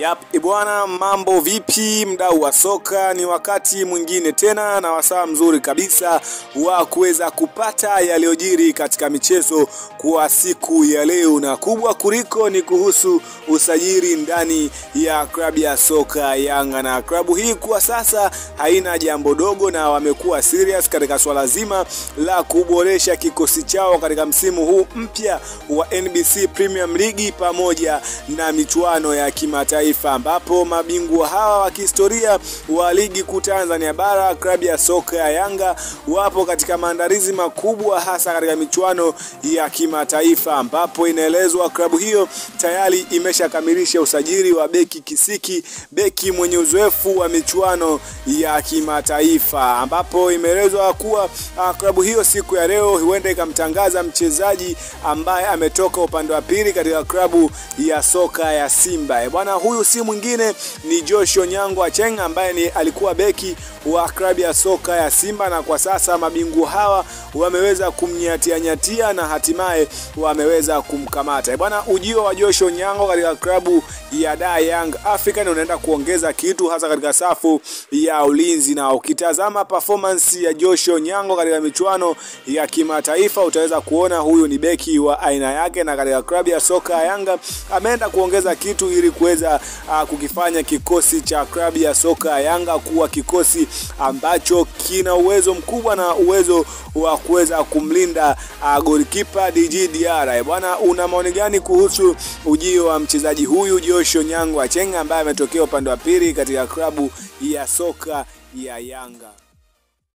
Yap, ibwana, mambo vipi mdau wa soka? Ni wakati mwingine tena na wasaa mzuri kabisa wa kuweza kupata yaliyojiri katika michezo kwa siku ya leo, na kubwa kuliko ni kuhusu usajili ndani ya klabu ya soka Yanga, na klabu hii kwa sasa haina jambo dogo, na wamekuwa serious katika swala zima la kuboresha kikosi chao katika msimu huu mpya wa NBC Premier League pamoja na michuano ya kimataifa ambapo mabingwa hawa wa kihistoria wa ligi kuu Tanzania bara klabu ya soka ya Yanga wapo katika maandalizi makubwa hasa katika michuano ya kimataifa ambapo inaelezwa klabu hiyo tayari imeshakamilisha usajili wa beki kisiki, beki mwenye uzoefu wa michuano ya kimataifa ambapo imeelezwa kuwa uh, klabu hiyo siku ya leo huenda ikamtangaza mchezaji ambaye ametoka upande wa pili katika klabu ya soka ya Simba. Bwana huyu si mwingine ni Josh Onyango Acheng ambaye ni alikuwa beki wa klabu ya soka ya Simba na kwa sasa mabingwa hawa wameweza kumnyatia nyatia na hatimaye wameweza kumkamata. Bwana ujio wa Josh Onyango katika klabu ya Da Young African unaenda kuongeza kitu hasa katika safu ya ulinzi, na ukitazama performance ya Josh Onyango katika michuano ya kimataifa utaweza kuona huyu ni beki wa aina yake, na katika klabu ya soka ya Yanga ameenda kuongeza kitu ili kuweza uh, kukifanya kikosi cha klabu ya soka ya Yanga kuwa kikosi ambacho kina uwezo mkubwa na uwezo wa kuweza kumlinda uh, golikipa DG Diarra. Bwana, una maoni gani kuhusu ujio wa mchezaji huyu Josh Onyango Achenga ambaye ametokea upande wa pili katika klabu ya soka ya Yanga?